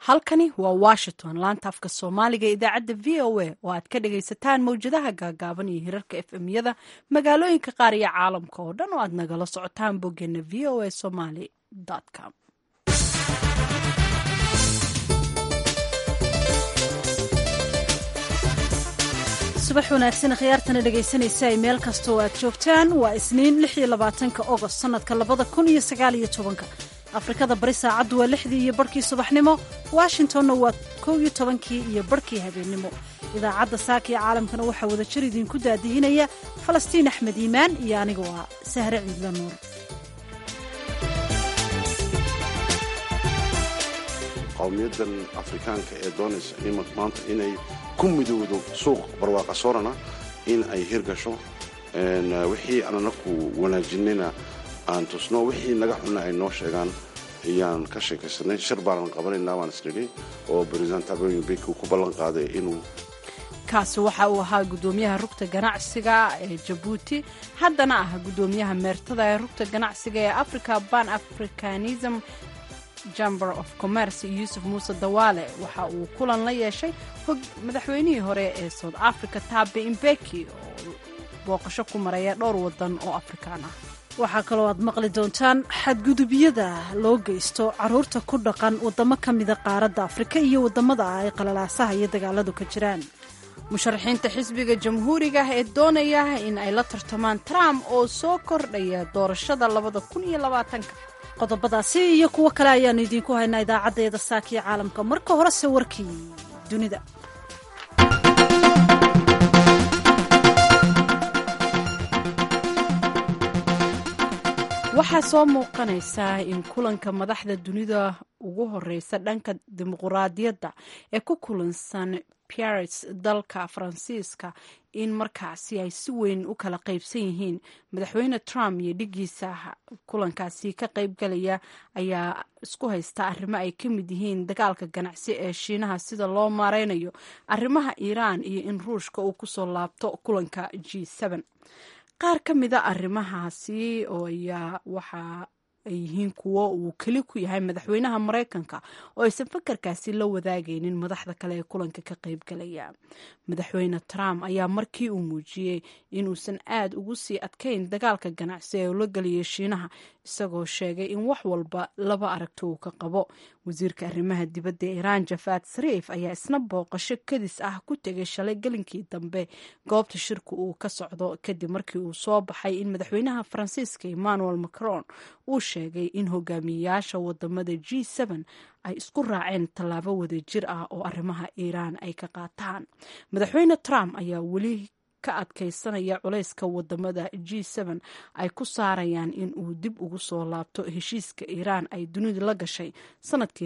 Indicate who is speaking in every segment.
Speaker 1: halkani waa washington laanta afka soomaaliga ee idaacadda v o a oo aad ka dhagaysataan mawjadaha gaagaaban iyo hirarka f m-yada magaalooyinka qaar iyo caalamka oo dhan oo aad nagala socotaan boggeena v o a somaly com subax wanaagsan khiyaartana dhegaysanaysa ay meel kasta oo aad joogtaan waa isniin ka ogost sannadka ka afrikada bari saacaddu waa lixdii iyo barhkii subaxnimo washingtonna waa kow iyo tobankii iyo barhkii habeennimo idaacadda saaka ee caalamkana waxaa wadajir idinku daadihinaya falastiin axmed iimaan iyo aniga waa sahre ciidla nuur
Speaker 2: qowmiyadan afrikaanka ee doonaysa maanta inay ku midowdo suuq barwaaqa soorana in ay hirgasho wixii aan anaku wanaajinayna aan tusno wixii naga xunna ay noo sheegaan ayaan ka sheekaysanay shir baanan qabanaynaa waan isnidhi oo baresident abeyn beki uu ku ballan qaaday inuu
Speaker 1: kaasi waxa uu ahaa guddoomiyaha rugta ganacsiga ee jabuuti haddana ah guddoomiyaha meertada ee rugta ganacsiga ee africa ban africanism chamber of commerce yuusuf muuse dawaale waxa uu kulan la yeeshay madaxweynihii hore ee south africa taabe imbeki oo booqasho ku maraya dhowr wadan oo afrikaan ah waxaa kaloo aad maqli doontaan xadgudubyada loo geysto caruurta ku dhaqan waddamo ka mida qaaradda afrika iyo waddamada ah ay qalalaasaha iyo dagaaladu ka jiraan musharaxiinta xisbiga jamhuuriga ee doonaya in ay la tartamaan trump oo soo kordhaya doorashada labada kun iyo labaatanka qodobadaasi iyo kuwo kale ayaannu idiinku haynaa idaacaddeeda saakiyo caalamka marka horese warkii dunida waxaa soo muuqanaysaa in kulanka madaxda dunida ugu horeysa dhanka dimuquraadiyadda ee ku kulansan paris dalka faransiiska in markaasi ay si weyn u kala qaybsan yihiin madaxweyne trump iyo dhigiisa kulankaasi ka qaybgalaya ayaa isku haysta arrimo ay ka mid yihiin dagaalka ganacsi ee shiinaha sida loo maareynayo arrimaha iiraan iyo in ruushka uu kusoo laabto kulanka g qaar ka mida arrimahaasi oo ayaa waxa ay yihiin kuwo uu keli ku yahay madaxweynaha maraykanka oo aysan fakarkaasi la wadaagaynin madaxda kale ee kulanka ka qaybgalaya madaxweyne trump ayaa markii uu muujiyey inuusan aad ugu sii adkayn dagaalka ganacsi ee ula geliyay shiinaha isagoo sheegay in wax walba laba aragto uu ka qabo wasiirka arrimaha dibadda ee iiraan jafaad sariif ayaa isna booqasho kadis ah ku tegay shalay gelinkii dambe goobta shirku uu ka socdo kadib markii uu soo baxay in madaxweynaha faransiiska emmanuel macron uu sheegay in hogaamiyeyaasha wadamada g ay isku raaceen tallaabo wadajir ah oo arrimaha iiraan ay ka qaataan madaxweyne trump ayaa weli ka adkaysanaya culayska wadamada g ay ku saarayaan in uu dib ugu soo laabto heshiiska iiraan ay dunidu la gashay sanadkii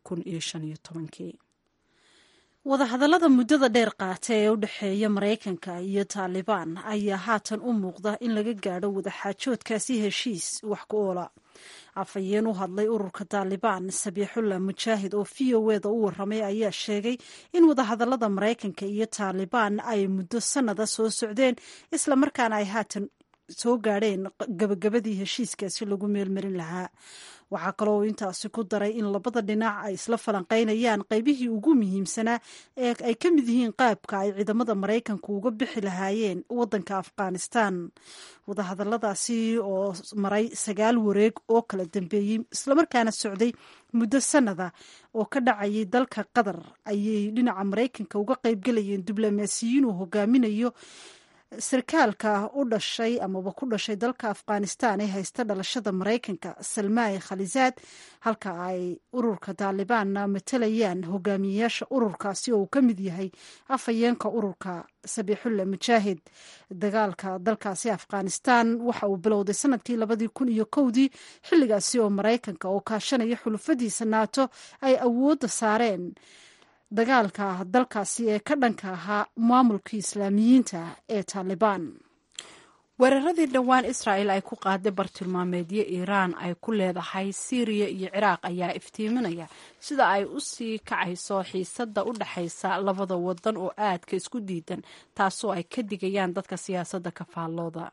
Speaker 1: wadahadallada muddada dheer qaata ee u dhexeeya maraykanka iyo taalibaan ayaa haatan u muuqda in laga gaadho wadaxaajoodkaasi heshiis wax ku oola afhayeen u hadlay ururka taalibaan sabiixullah mujaahid oo v o eda u waramay ayaa sheegay in wadahadallada maraykanka iyo taalibaan ay muddo sannada soo socdeen islamarkaana ay haatan soo gaadheen gabagabadii heshiiskaasi lagu meelmarin lahaa waxaa kaloo intaasi ku daray in labada dhinac ay isla falanqaynayaan qaybihii ugu muhiimsanaa ee ay ka mid yihiin qaabka ay ciidamada maraykanku uga bixi lahaayeen wadanka afghanistan wadahadalladaasi oo maray sagaal wareeg oo kala dambeeyey islamarkaana socday muddo sannada oo ka dhacayay dalka qatar ayay dhinaca maraykanka uga qaybgalayeen diblomaasiyiin uu hogaaminayo sarkaalka u dhashay amaba ku dhashay dalka afghanistan ee haysta dhalashada maraykanka salmaai khalizaad halka ay ururka taalibaanna matalayaan hogaamiyeyaasha ururkaasi oo uu ka mid yahay afhayeenka ururka sabiixulla mujaahid dagaalka dalkaasi afghanistan waxa uu bilowday sanadkii labadii kun iyo kowdii xilligaasi oo maraykanka oo kaashanaya xulufadiisa naato ay awoodda saareen dagaalka dalkaasi ee ka dhanka ahaa maamulkii islaamiyiinta ee taalibaan weeraradii dhowaan israa'el ay ku qaaday bartilmaameedyo iiraan ay ku leedahay siiriya iyo ciraaq ayaa iftiiminaya sida ay u sii kacayso xiisadda u dhexaysa labada wadan oo aadka isku diidan taasoo ay ka digayaan dadka siyaasadda kafaallooda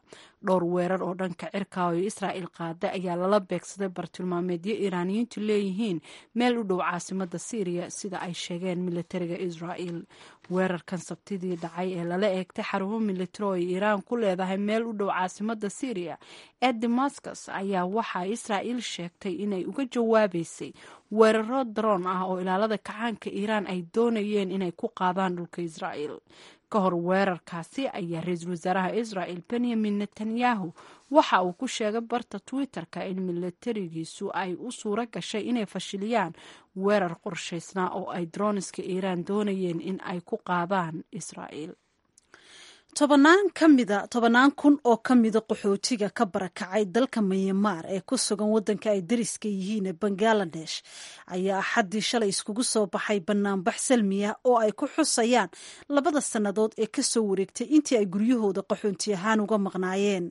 Speaker 1: dhowr weerar oo dhanka cirka oo israa'il qaada ayaa lala beegsaday bartilmaameedyo iiraaniyiintu leeyihiin meel u dhow caasimada syriya sida ay sheegeen militariga israa'il weerarkan sabtidii dhacay ee lala eegtay xarumo militari oo iiraan ku leedahay meel u dhow caasimada syriya ee damascus ayaa waxaa israa'il sheegtay inay uga jawaabeysay weeraro daroon ah oo ilaalada kacaanka iiraan ay doonayeen inay ku qaadaan dhulka israa'il ka hor weerarkaasi ayaa ra-iisul wasaaraha israa'il benyamin netanyahu waxa uu ku sheegay barta twitter-ka in milatarigiisu ay u suuro gashay inay fashiliyaan weerar qorshaysnaa oo ay droniska iiraan doonayeen in ay ku qaadaan israa'il tobannaan ka mida tobannaan kun oo ka mida qaxootiga ka barakacay dalka myanmar ee ku sugan waddanka ay dariska yihiin ee bangaladesh ayaa axaddii shalay iskugu soo baxay banaanbax salmiya oo ay ku xusayaan labada sannadood ee ka soo wareegtay intii ay guryahooda qaxoonti ahaan uga maqnaayeen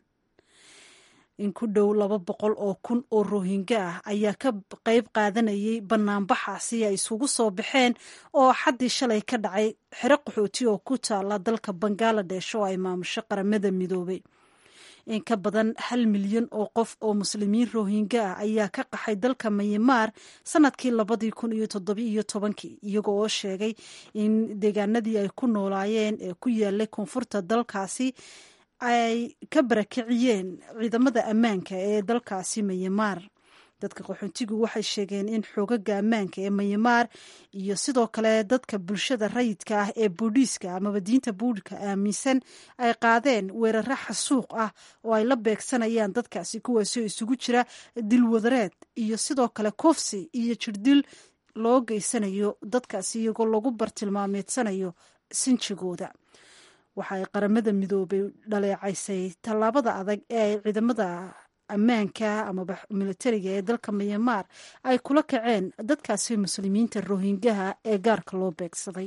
Speaker 1: in ku dhow laba boqol oo kun oo rohinga ah ayaa ka qayb qaadanayay banaanbaxaasi ay isugu soo baxeen oo xaddii shalay ka dhacay xero qaxooti oo ku taala dalka bangaladesh oo ay maamusho qaramada midoobay in ka badan hal milyan oo qof oo muslimiin rohinga ah ayaa ka qaxay dalka myanmar sanadkii labadii kun iyo toddobi iyo tobankii iyago oo sheegay in deegaanadii ay ku noolaayeen ee ku yaalay koonfurta dalkaasi ay ka barakiciyeen ciidamada ammaanka ee dalkaasi myanmar dadka qaxoontigu waxay sheegeen in xoogaga ammaanka ee myanmar iyo sidoo kale dadka bulshada rayidka ah ee buudhiiska amaba diinta buudhka aaminsan ay qaadeen weeraro xasuuq ah oo ay la beegsanayaan dadkaasi kuwaasoo isugu jira dilwadareed iyo sidoo kale koofsi iyo jirdil loo geysanayo dadkaasi iyagoo lagu bartilmaameedsanayo sinjigooda waxa ay qaramada midoobay dhaleecaysay tallaabada adag ee ay ciidamada ammaanka amaba militariga ee dalka myanmar ay kula kaceen dadkaasi muslimiinta rohingaha ee gaarka loo beegsaday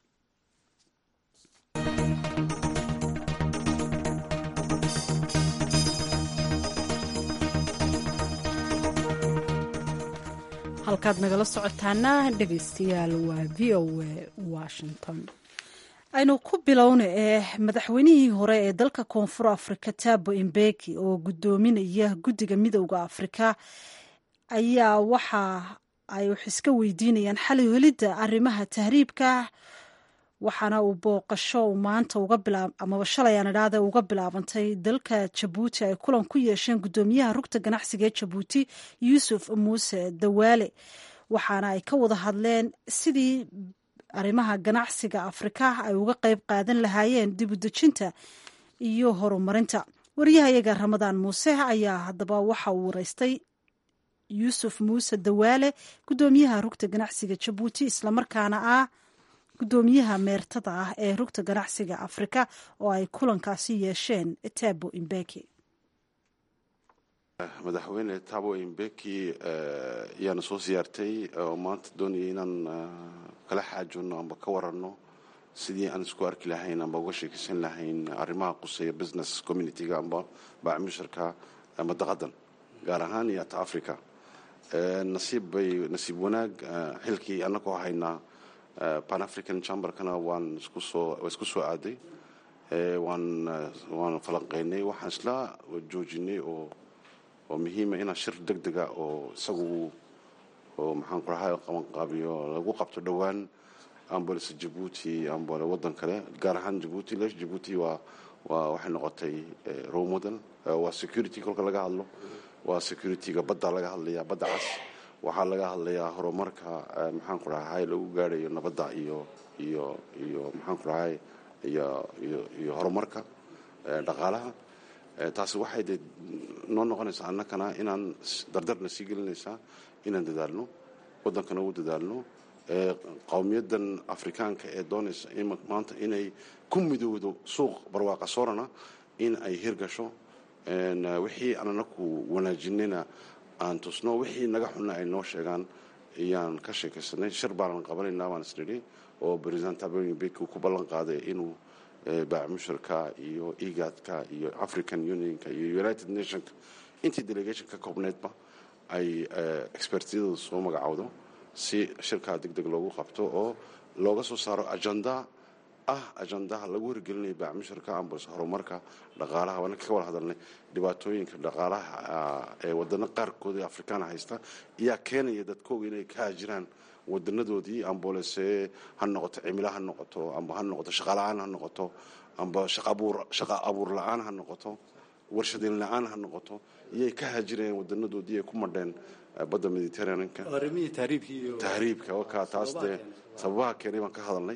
Speaker 1: halkaad nagala socotaana dhegeystayaal waa v o a washington aynu ku bilowna ee madaxweynihii hore ee dalka koonfur afrika tabo imbeki oo gudoominaya guddiga midowda afrika ayaa waxa ay wax iska weydiinayaan xali helidda arrimaha tahriibka waxaana uu booqasho maanta uga bilaab amaba shalay aan idhaahda uga bilaabantay dalka jabuuti ay kulan ku yeesheen guddoomiyaha rugta ganacsiga ee jabuuti yuusuf muuse dawaale waxaana ay ka wada hadleen sidii arrimaha ganacsiga afrika ay uga qayb qaadan lahaayeen dib u dejinta iyo horumarinta waryahayaga ramadaan muuse ayaa haddaba waxa uu wareystay yuusuf muuse dawaale guddoomiyaha rugta ganacsiga jabuuti islamarkaana ah guddoomiyaha meertada ah ee rugta ganacsiga afrika oo ay kulankaasi yeesheen tabo imbeki
Speaker 2: madaxweyne tabo imbeki ayaana soo siyaartay oo maanta doonayay inaan kala xaajoonno amba ka waranno sidii aan isku arki lahayn amba uga sheekaysan lahayn arrimaha quseeya business community-ga amba baacmushirka madaqadan gaar ahaan iyo ata africa nasiib bay nasiib wanaag xilkii annagoo haynaa pan african chamberkana waan isku soo waa isku soo aaday waan waan falanqeynay waxaan isla joojinay oo oo muhiima inaa shir deg dega oo isagu oo maxaan ku rahay qabanqaabiyo lagu qabto dhowaan ambalse jabuuti ambale waddan kale gaar ahaan jabuuti lesh jabuuti waa waa waxay noqotay role model waa security kolka laga hadlo waa securityga badda laga hadlaya badda cas waxaa laga hadlayaa horumarka maxaan ku rahay lagu gaarayo nabadda iyo iyo iyo maxaan ku rahay iyo iyo iyo horumarka dhaqaalaha taasi waxay de noo noqonaysaa annakana inaan dardarna sii gelinaysaa inaan dadaalno waddankana ugu dadaalno qowmiyaddan afrikaanka ee doonaysa maanta inay ku midowdo suuq barwaaqa soorana in ay hirgasho wixii aan anaku wanaajinayna aan tusno wixii naga xunna ay noo sheegaan ayaan ka sheekaysanay shir baanan qabanaynaa baan isnidhi oo president abebeki ku ballan qaaday inuu baacmushirka iyo egadka iyo african unionka iyo united nationka intii delegation ka koobneydba ay expertiyadu soo magacowdo si shirkaa deg deg loogu qabto oo looga soo saaro agenda ah ajandaha lagu hirgelinaya baacmushirka ambas horumarka dhaqaalaha waana ka wada hadalnay dhibaatooyinka dhaqaalaha ee wadano qaarkood ee afrikaana haysta ayaa keenaya dadkooga inay ka haajiraan wadanadoodii ambolese ha noqoto cimilo ha noqoto amba ha noqoto shaqala-aan ha noqoto amba shaqa abuur la-aan ha noqoto warshadeyn la-aan ha noqoto iyay ka haajirayeen wadanadoodii ay ku madheen badda mediterraneanka tahriibka wakaa taas dee sababaha keenay baan ka hadalnay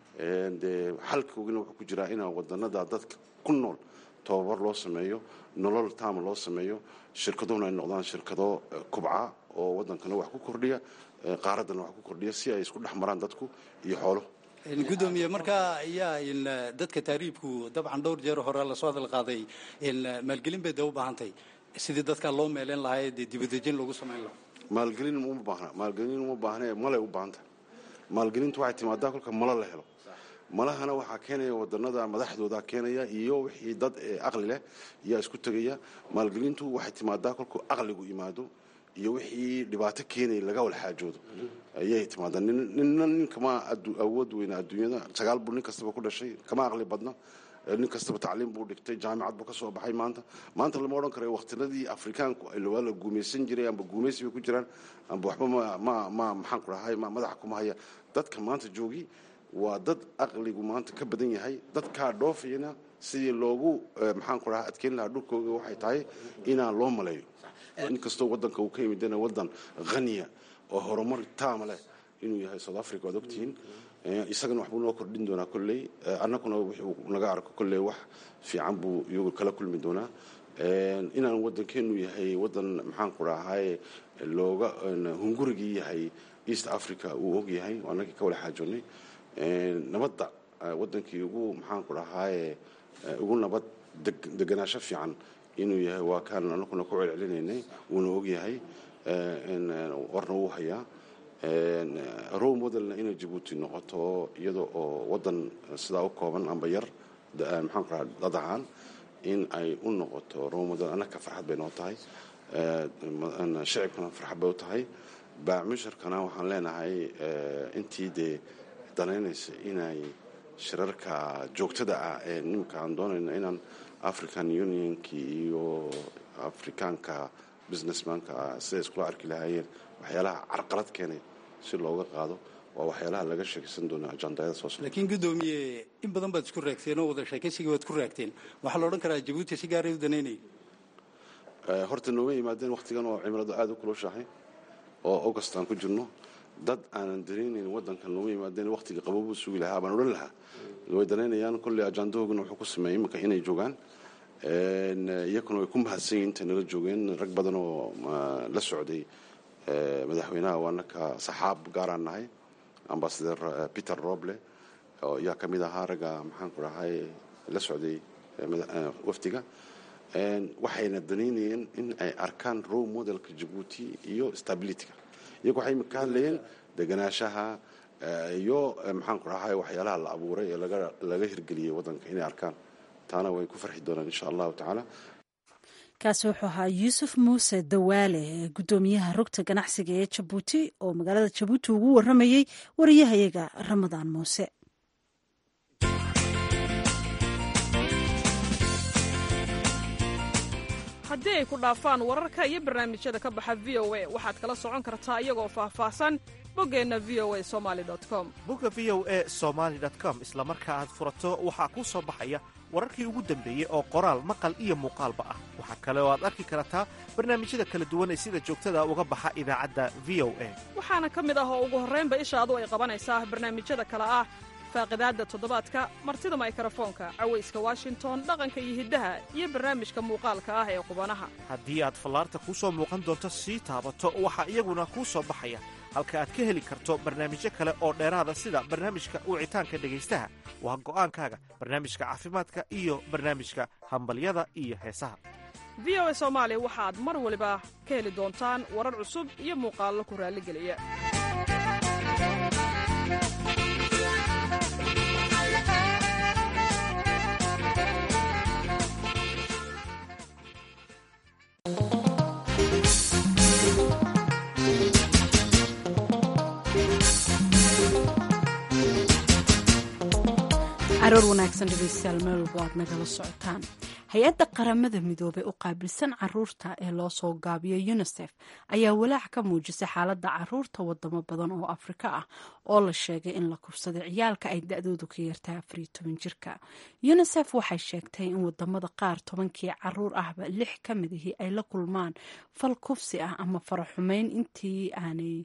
Speaker 2: dee xalkoogina wuxuu ku jiraa inaa wadanada dadka ku nool tababar loo sameeyo nolol taama loo sameeyo shirkaduhuna ay noqdaan shirkado kubca oo wadankana wax ku kordhiya qaaraddana wax ku kordhiya si ay isku dhex maraan dadku iyo xoolo
Speaker 3: gudoomiye markaa ayaa dadka taariibku dabcan dhowr jeer hore lasoo hadal qaaday maalgelin bay dee u baahantay sidii dadkaa loo meeleen lahaa dee dibadejin lagu samayn lahaa
Speaker 2: maalgelin uma baahna maalgelin uma baahna malay u baahanta maalgelintu waxay timaadaa kolka malo la helo malahana waxaa keenaya wadanada madaxdooda keenaya iyo wixii dad aqli leh yaa isku tegaya maalgelintu waxay timaadaa kolku aqligu yimaado iyo wixii dhibaato keenaya laga walxaajoodo ayay timaadaa nina nin kama awood weyna adduunyada sagaal buu nin kastaba ku dhashay kama aqli badna nin kastaba tacliim buu dhigtay jaamicad buu ka soo baxay maanta maanta lama odhan karayo wakhtinadii afrikaanku waa la guumaysan jiray amba guumaysi bay ku jiraan amba waxba ma ma maxaan ku dhahay madaxa kuma haya dadka maanta joogi waa dad aqligu maanta ka badan yahay dadkaa dhoofayana sidii loogu maxaan ku dhaha adkeyn lahaa dhulkooga waxay tahay inaan loo maleeyo inkastoo wadanka uu ka yimidana wadan haniya oo horumar taama leh inuu yahay south africa waad ogtihiin isagana waxbuu noo kordhin doonaa kolley annaguna wuxuu naga arko kolley wax fiican buu iyagu kala kulmi doonaa inaan wadankeenu yahay wadan maxaan ku dhahay looga hungurigii yahay east africa uu og yahay annagii ka wala xaajoonnay nabadda wadankii ugu maxaan ku dhahaye ugu nabad deganaasho fiican inuu yahay waa kaan anaguna ku celcelinaynay wuuna og yahay warna wuu hayaa row modelna inay jabuuti noqoto iyada oo wadan sidaa u kooban amba yar maxaan ku dhaha dad ahaan in ay u noqoto row model annaka farxad bay noo tahay shicibkana farxad bay u tahay baacmusharkana waxaan leenahay intii dee danaynaysa inay shirarka joogtada ah ee nimanka aan doonayna inaan african unionkii iyo afrikaanka businessmanka siday iskula arki lahaayeen waxyaalaha carqalad keenay si looga qaado waa waxyaalaha laga sheekaysan doona ajandayada soo socda
Speaker 3: laakiin guddoomiye in badan baad isku raagteen oo wada sheekaysigii waad ku raagteen waxaa la odhan karaa jabuuti si gaaray u danaynaya
Speaker 2: horta nooma yimaadeen wakhtigan oo cimiladu aada u kulushahay oo august aan ku jirno dad aanan danaynayn wadankan nooma yimaadeen wakhtiga qabobuu sugi lahaa baan odhan lahaa way danaynayaan kolley ajandahoogana wuxuu ku sameeyey iminka inay joogaan iyakuna way ku mahadsan yihin intay nala joogeen rag badan oo la socday madaxweynaha waanaka saxaab gaaraan nahay ambasador peter roble oo yaa ka mid ahaa ragga maxaan ku dhahay la socday wafdiga waxayna danaynayeen in ay arkaan row modelka jabuuti iyo stabilityga iyagu waxay ka hadlayeen deganaashaha iyo maxaan ku dhahay waxyaalaha la abuuray ee laga hirgeliyey wadanka inay arkaan taana way ku farxi doonaan insha allahu tacaala
Speaker 1: kaasi wuxuu ahaa yuusuf muuse dawaale guddoomiyaha rugta ganacsiga ee jabuuti oo magaalada jabuuti ugu waramayey wariyahayaga ramadaan muuse
Speaker 4: haddii ay ku dhaafaan wararka iyo barnaamijyada ka baxa v o a waxaad kala socon kartaa iyagoo faahfaahsan boggeenna v o a somali com
Speaker 5: bogga v o a somaali com isla marka aad furato waxaa kuu soo baxaya wararkii ugu dambeeyey oo qoraal maqal iyo muuqaalba ah waxaa kale oo aad arki kartaa barnaamijyada kala duwan ee sida joogtada uga baxa idaacadda v o a
Speaker 4: waxaana ka mid ah oo ugu horraynba ishaadu ay qabanaysaa barnaamijyada kale ah faaqidaadda toddobaadka martida maykarafoonka cawayska washington dhaqanka iyo hiddaha iyo barnaamijka muuqaalka ah ee qubanaha
Speaker 5: haddii aad fallaarta kuu soo muuqan doonto sii taabato waxaa iyaguna kuu soo baxaya halka aad ka heli karto barnaamijyo kale oo dheeraada sida barnaamijka wicitaanka dhegaystaha waa go'aankaaga barnaamijka caafimaadka iyo barnaamijka hambalyada iyo heesaha
Speaker 4: v o a soomaali waxaad mar waliba ka heli doontaan warar cusub iyo muuqaallo ku raalligeliya
Speaker 1: caroor wanaagsan dhegeystayaal meel walba aad nagala socotaan hay-adda qaramada midoobey u qaabilsan caruurta ee loo soo gaabiyo unisef ayaa walaac ka muujisay xaaladda caruurta wadamo badan oo afrika ah oo la sheegay in la kufsaday ciyaalka ay da-doodu ka yartahay afariyo toban jirka unisef waxay sheegtay in wadamada qaar tobankii caruur ahba lix ka mid ihii ay la kulmaan fal kufsi ah ama faraxumeyn intii aanay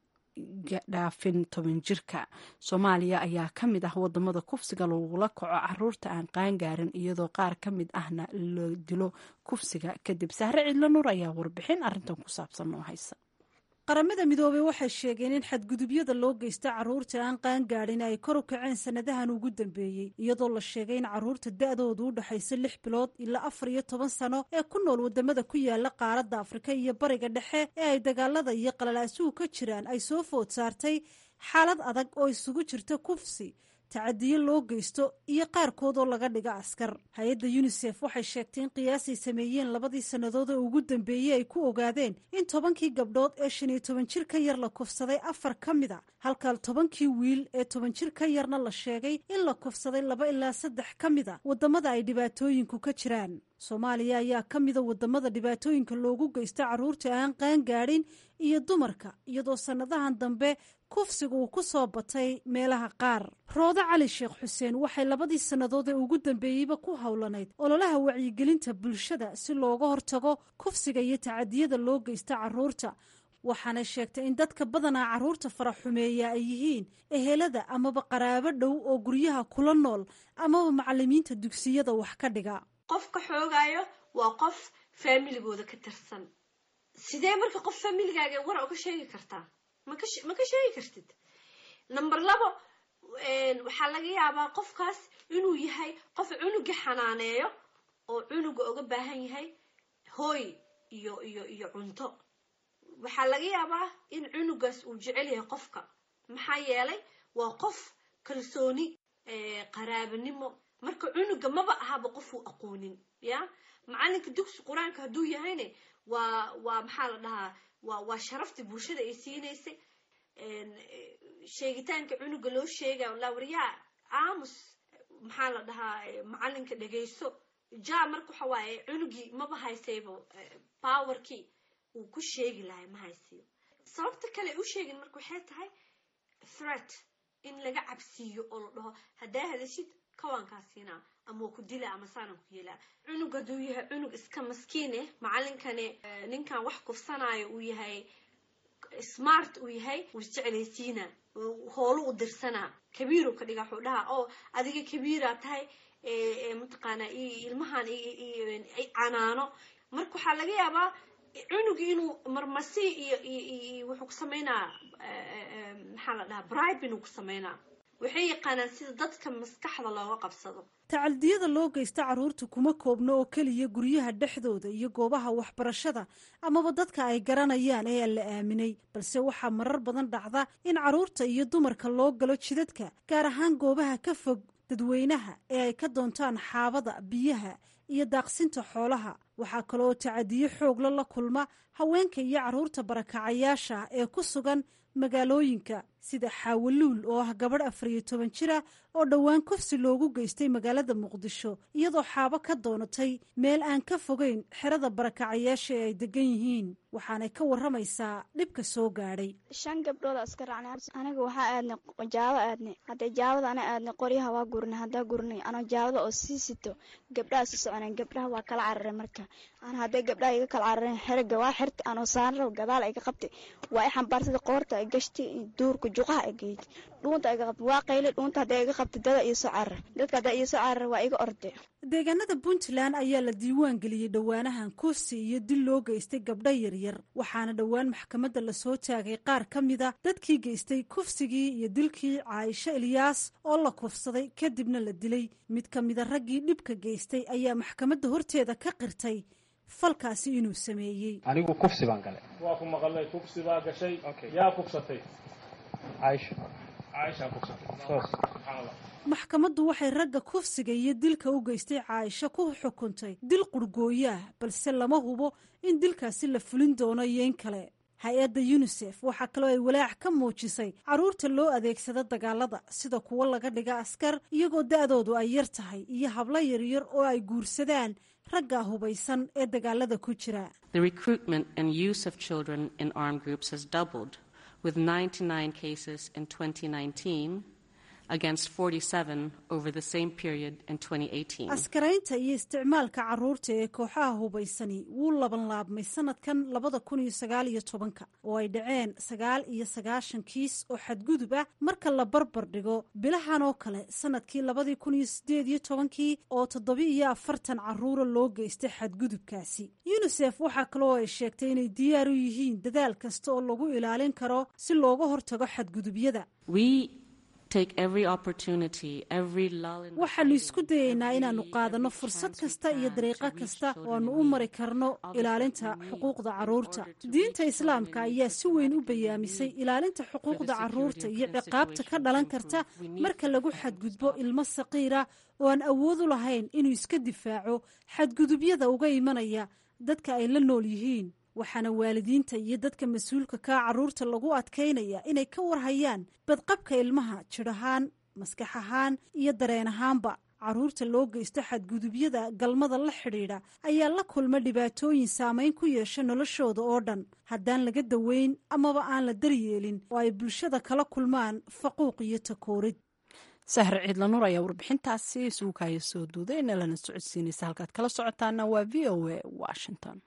Speaker 1: dhaafin toban jirka soomaaliya ayaa ka mid ah wadamada kufsiga lagula kaco caruurta aan qaangaarin iyadoo qaar ka mid ahna la dilo kufsiga kadib sahre cidlo nuur ayaa warbixin arintan ku saabsan noo haysa qaramada midoobey waxay sheegeen in xadgudubyada loo geysta caruurta aan qaangaadhin ay kor u kaceen sanadahan ugu dambeeyey iyadoo la sheegay in caruurta da-doodu u dhexaysa lix bilood ilaa afar iyo toban sano ee ku nool wadamada ku yaala qaaradda afrika iyo bariga dhexe ee ay dagaalada iyo qalalaasuhu ka jiraan ay soo food saartay xaalad adag oo isugu jirta kufsi tacadiyo loo geysto iyo qaarkood oo laga dhiga askar hay-adda yunisef waxay sheegtay in qiyaasay sameeyeen labadii sannadood ee ugu dambeeyey ay ku ogaadeen in tobankii gabdhood ee shan iyo toban jir ka yar la kufsaday afar ka mid a halka tobankii wiil ee toban jir ka yarna la sheegay in la kufsaday laba ilaa saddex ka mid a wadamada ay dhibaatooyinku ka jiraan soomaaliya ayaa ka mida wadamada dhibaatooyinka loogu geysta caruurta aan qaangaadhin iyo dumarka iyadoo sannadahan dambe kufsiga uu ku soo batay meelaha qaar roodo cali sheekh xuseen waxay labadii sannadood ee ugu dambeeyeyba ku howlanayd ololaha wacyigelinta bulshada si looga hortago kufsiga iyo tacadiyada loo geysta caruurta waxaana sheegtay in dadka badanaa caruurta faraxumeeya ay yihiin ehelada amaba qaraabo dhow oo guryaha kula nool amaba macalimiinta dugsiyada wax ka dhiga
Speaker 6: qofka xoogaayo waa qof faamiligooda ka tirsan sidee marka qof faamiligaaga war oga sheegi kartaa ma ka sheegi kartid number labo waxaa laga yaabaa qofkaas inuu yahay qof cunuga xanaaneeyo oo cunuga oga baahan yahay hooy iyo iyo iyo cunto waxaa laga yaabaa in cunugaas uu jecel yahay qofka maxaa yeelay waa qof kalsooni qaraabanimo marka cunuga maba ahaba qof uu aqoonin ya macalinka dugsi qur-aanka hadduu yahayne waa waa maxaa la dhahaa waa waa sharaftii bulshada ay siinaysay sheegitaanka cunuga loo sheegaya la waryaa aamus maxaa la dhahaa macalinka dhegayso ja marka waxa waaye cunugii maba haysayba powerkii uu ku sheegi lahay ma haysiyo sababta kale u sheegin marka waxay tahay threat in laga cabsiiyo oo la dhaho haddaa hadashid kawaankaa siinaa ama waa ku dila ama saana ku yeelaa cunug hadduu yahay cunug iska maskiin eh macalinkani ninkan wax kufsanaayo uu yahay smart uu yahay wuu isjeclaysiina hoolu u dirsanaa kabiiru ka dhiga wuxuu dhahaa oo adiga kabiiraa tahay mataqaana ilmahan canaano marka waxaa laga yaabaa cunugi inuu marmasi iyo iyo wuxuu ku sameynaa maxaa la dhahaa bribe inuu ku sameynaa waxay yaqaanaan sida dadka maskaxda looga qabsado
Speaker 1: tacaldiyada loo geysta caruurta kuma koobno oo keliya guryaha dhexdooda iyo goobaha waxbarashada amaba dadka ay garanayaan ee aan la aaminay balse waxaa marar badan dhacda in caruurta iyo dumarka loo galo jidadka gaar ahaan goobaha ka fog dadweynaha ee ay ka doontaan xaabada biyaha iyo daaqsinta xoolaha waxaa kaloo tacadiyo xoogla la kulma haweenka iyo caruurta barakacayaasha ee ku sugan magaalooyinka sida xaawaluul oo ah gabadh afariyo toban jira oo dhowaan kufsi loogu geystay magaalada muqdisho iyadoo xaabo ka doonatay meel aan ka fogeyn xerada barakacayaasha ee ay degan yihiin waxaanay ka waramaysaa dhibka soo gaadhay
Speaker 7: shan gabdhooda iska raacnay aniga waxaa aadnay jaabo aadnay hadday jaabada ana aadnay qoryaha waa gurnay haddaa gurnay anoo jaabada oo sii sito gabdhaha si soconeen gabdhaha waa kala cararay marka ana hadday gabdhaha iga kala carareen xeriga waa xirtay anoo saanraw gadaal iga qabtay waa i xambaarsada qoorta ay gashtay duurka juqaha ay geeytay dhuunta iga qabtay waa qaylay dhuunta hadday iga qabtay dada iyo soo carar dadka haddaa iyo soo carar waa iga orday
Speaker 1: deegaanada puntland ayaa la diiwaan geliyey dhowaanahan kufsi iyo dil loo geystay gabdho yaryar waxaana dhowaan maxkamadda lasoo taagay qaar ka mida dadkii geystay kufsigii iyo dilkii caaisho ilyaas oo la kufsaday kadibna la dilay mid ka mida raggii dhibka geystay ayaa maxkamadda horteeda ka qirtay falkaasi inuu sameeyey
Speaker 8: anigu kufsi baan galay
Speaker 9: waa ku maqalnay kufsi baa gashay yaa kufsatay
Speaker 8: caaisho
Speaker 9: caaishaa kufsatay
Speaker 8: soos
Speaker 9: subxaanallah
Speaker 1: maxkamaddu waxay ragga kufsiga iyo dilka u geystay caaisho ku xukuntay dil qurgooyaah balse lama hubo in dilkaasi la fulin doono iyo in kale hay-adda yunisef waxaa kaloo ay walaac ka muujisay carruurta loo adeegsado dagaalada sida kuwo laga dhiga askar iyagoo da-doodu ay yar tahay iyo hablo yaryar oo ay guursadaan ragga hubaysan ee dagaalada ku jira
Speaker 10: with 99 cases in 2019 against 47 over the same period in 2018.
Speaker 1: askaraynta iyo isticmaalka caruurta ee kooxaha hubaysani wuu laban laabmay sanadkan labada kun iyo sagaal iyo tobanka oo ay dhaceen sagaal iyo sagaashan kiis oo xadgudub ah marka la barbar dhigo bilahan oo kale sanadkii labadii kun iyo sideed iyo tobankii oo toddoba iyo afartan caruura loo geystay xadgudubkaasi yunisef waxaa kaloo ay sheegtay inay diyaar u yihiin dadaal kasta oo lagu ilaalin karo si looga hortago xadgudubyada waxaanu isku dayaynaa inaannu qaadanno fursad kasta iyo dariiqo kasta oo aanu u mari karno ilaalinta xuquuqda carruurta diinta islaamka ayaa si weyn u bayaamisay ilaalinta xuquuqda carruurta iyo ciqaabta ka dhalan karta marka lagu xadgudbo ilmo saqiira oo aan awood u lahayn inuu iska difaaco xadgudubyada uga imanaya dadka ay la nool yihiin waxaana waalidiinta iyo dadka mas-uulka kaa carruurta lagu adkaynaya inay ka warhayaan badqabka ilmaha jidh ahaan maskax ahaan iyo dareen ahaanba carruurta loo geysto xadgudubyada galmada la xidhiidha ayaa la kulma dhibaatooyin saameyn ku yeesha noloshooda oo dhan haddaan laga daweyn amaba aan la daryeelin oo ay bulshada kala kulmaan faquuq iyo takoorid
Speaker 11: sahre ciidla nuur ayaa warbixintaasi suukaya soo duuday nalana socodsiinaysa halkaad kala socotaana waa v o a washington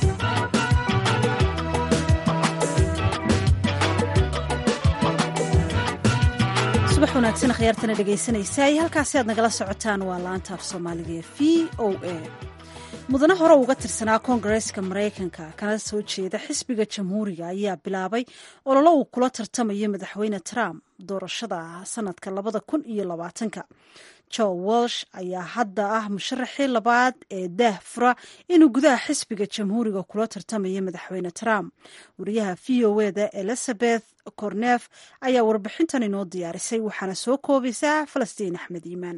Speaker 1: subax wanaagsan akhyaartana dhegaysanaysaay halkaasi aad nagala socotaan waa laanta af soomaaliga ee v o a mudane hore uga tirsanaa koongareeska maraykanka kana soo jeeda xisbiga jamhuuriga ayaa bilaabay ololo uu kula tartamayo madaxweyne trump doorashada sanadka labada kun iyo labaatanka joe walsh ayaa hadda ah musharaxii labaad ee daah fura inuu gudaha xisbiga jamhuuriga kula tartamayo madaxweyne trump wariyaha v o eda elizabeth cornef ayaa warbixintan inoo diyaarisay waxaana soo koobaysaa falastiin axmed iimaan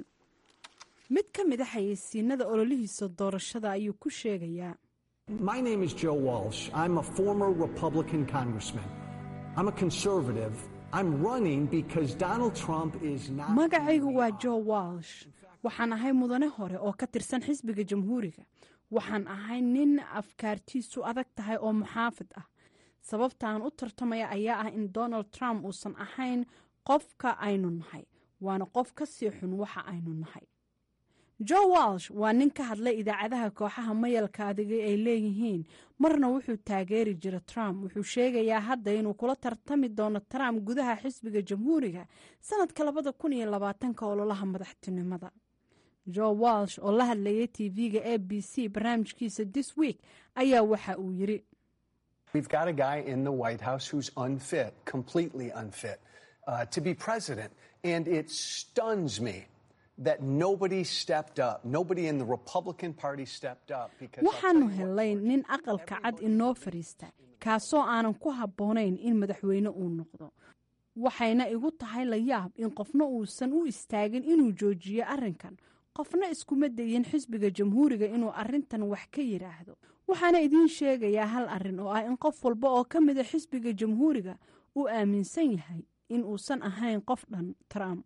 Speaker 11: mid ka mid a xayeysiinada ololihiisa doorashada ayuu ku sheegayaa
Speaker 12: My name is Joe Walsh. I'm a former Republican congressman. I'm a conservative. I'm running because Donald Trump is not.
Speaker 11: magacaygu waa joe walsh waxaan ahay mudane hore oo ka tirsan xisbiga jamhuuriga waxaan ahay nin afkaartiisu adag tahay oo muxaafid ah sababtaan u tartamaya ayaa ah in donald trump uusan ahayn qofka aynu nahay waana qof ka sii xun waxa aynu nahay joe walsh waa nin ka hadlay idaacadaha kooxaha mayalka adiga ay leeyihiin marna wuxuu taageeri jira trump wuxuu sheegayaa hadda inuu kula tartami doono trump gudaha xisbiga jamhuuriga sanadka labada kun iyo labaatanka ololaha madaxtinimada joe walsh oo la hadlayay tv-ga a b c barnaamijkiisa this week ayaa waxa uu yiri
Speaker 12: We've got a guy in the White House who's unfit, completely unfit, uh, to be president. And it stuns me that nobody stepped up. Nobody in the Republican Party stepped up. Because I'll tell
Speaker 11: waxaanu
Speaker 12: you what,
Speaker 11: helay nin aqalka cad inoo fadhiista kaasoo aanan ku habboonayn in madaxweyne uu noqdo waxayna igu tahay la yaab in qofna uusan u istaagin inuu joojiyo arrinkan qofna iskuma dayin xisbiga jamhuuriga inuu arrintan wax ka yidhaahdo waxaana idiin sheegayaa hal arrin oo ah in qof walba oo ka mida xisbiga jamhuuriga uu aaminsan yahay in uusan ahayn qof dhan trump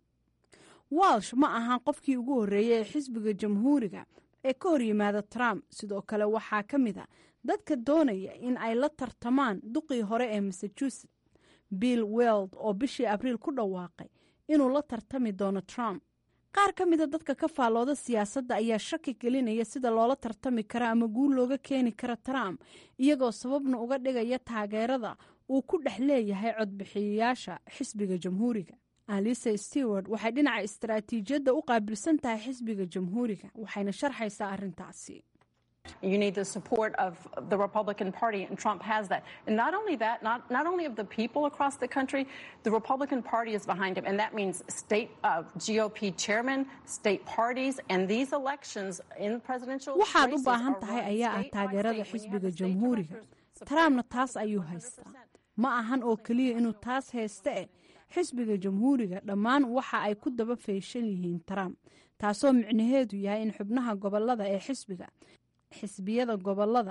Speaker 11: walsh ma ahan qofkii ugu horreeyey ee xisbiga jamhuuriga ee ka hor yimaada trump sidoo kale waxaa ka mid a dadka doonaya in ay la tartamaan duqii hore ee massachusetts bill weld oo bishii abriil ku dhawaaqay inuu la tartami doono trump qaar ka mida dadka ka faallooda siyaasadda ayaa shaki gelinaya sida loola tartami kara ama guul looga keeni kara trump iyagoo sababna uga dhigaya taageerada uu ku dhex leeyahay codbixiyayaasha xisbiga jamhuuriga alisa stewart waxay dhinaca istaraatiijiyadda u qaabilsan tahay xisbiga jamhuuriga waxayna sharxaysaa arrintaasi
Speaker 13: You need the support of the Republican Party, and Trump has that. And not only that, not, not only of the people across the country, the Republican Party is behind him. And that means state uh, GOP chairmen, state parties, and these elections in presidential
Speaker 11: waxaad u
Speaker 13: races
Speaker 11: baahan
Speaker 13: are
Speaker 11: tahay
Speaker 13: run
Speaker 11: ayaa ah
Speaker 13: state by
Speaker 11: taageerada
Speaker 13: state. When you have
Speaker 11: xisbiga
Speaker 13: the state
Speaker 11: jamhuuriga
Speaker 13: directors
Speaker 11: trumpna taas ayuu haystaa ma ahan oo keliya inuu taas haysta eh xisbiga jamhuuriga dhammaan waxa ay ku daba feeshan yihiin trump taasoo micnaheedu yahay in xubnaha gobolada ee xisbiga xisbiyada gobolada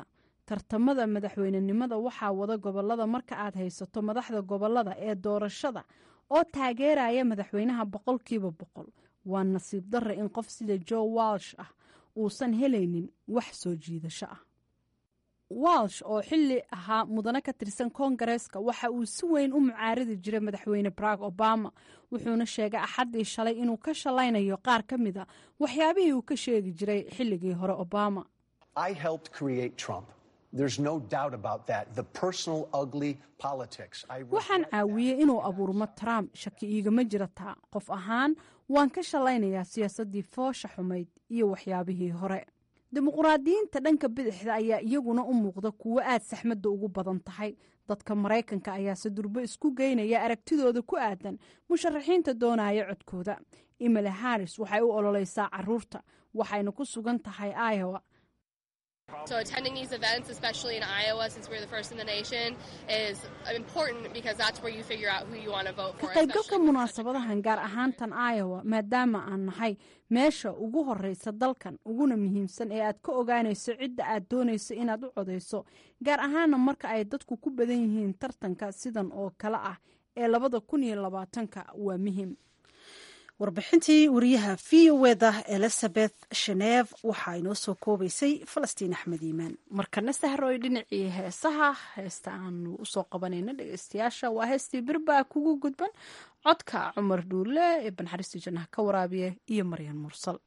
Speaker 11: tartamada madaxweynenimada waxaa wada gobolada marka aad haysato madaxda gobolada ee doorashada oo taageeraya madaxweynaha boqolkiiba boqol waa nasiib darra in qof sida joe walsh ah uusan helaynin wax soo jiidasho ah walsh oo xilli ahaa mudane ka tirsan koongareeska waxa uu si weyn u mucaaridi jiray madaxweyne barack obama wuxuuna sheegay axaddii shalay inuu ka shalaynayo qaar ka mid a waxyaabihii uu ka sheegi jiray xilligii hore obama
Speaker 12: I helped create Trump. There's no doubt about that. The personal, ugly politics. I
Speaker 11: waxaan caawiyey inuu abuurmo trump shaki iigama jira taa qof ahaan waan ka shalaynayaa siyaasaddii foosha xumayd iyo waxyaabihii hore dimuquraadiyiinta dhanka bidixda ayaa iyaguna u muuqda kuwo aad saxmadda ugu badan tahay dadka maraykanka ayaase durbo isku geynaya aragtidooda ku aadan musharaxiinta doonaya codkooda emily harris waxay u ololeysaa caruurta waxayna ku sugan tahay iowa
Speaker 14: So attending these events, especially in Iowa, since we're the first in the nation, is important because that's where you figure out who you want to vote
Speaker 11: ka
Speaker 14: for.
Speaker 11: qaybgalka munaasabadahan gaar ahaantan iowa maadaama aan nahay meesha ugu horeysa dalkan uguna muhiimsan ee aad ka ogaanayso cidda aad doonayso inaad u codeyso gaar ahaana marka ay dadku ku badan yihiin tartanka sidan oo kale ah ee labada kun iyo labaatanka waa muhiim
Speaker 1: warbixintii wariyaha v o eda elizabeth shenev waxaa inoo soo koobaysay falastiin axmed iimaan
Speaker 11: markana sahroy dhinacii heesaha heesta aanu usoo qabanayno dhegeystayaasha waa heestii birbaa kugu gudban codka cumar dhuule ee banxariista jannaha ka waraabiya iyo maryan mursal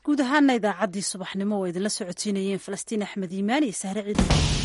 Speaker 1: guud ahaana idaacaddii subaxnimo oo idinla socotiinayeen falastiin axmed iimaan iyo sahre ciidan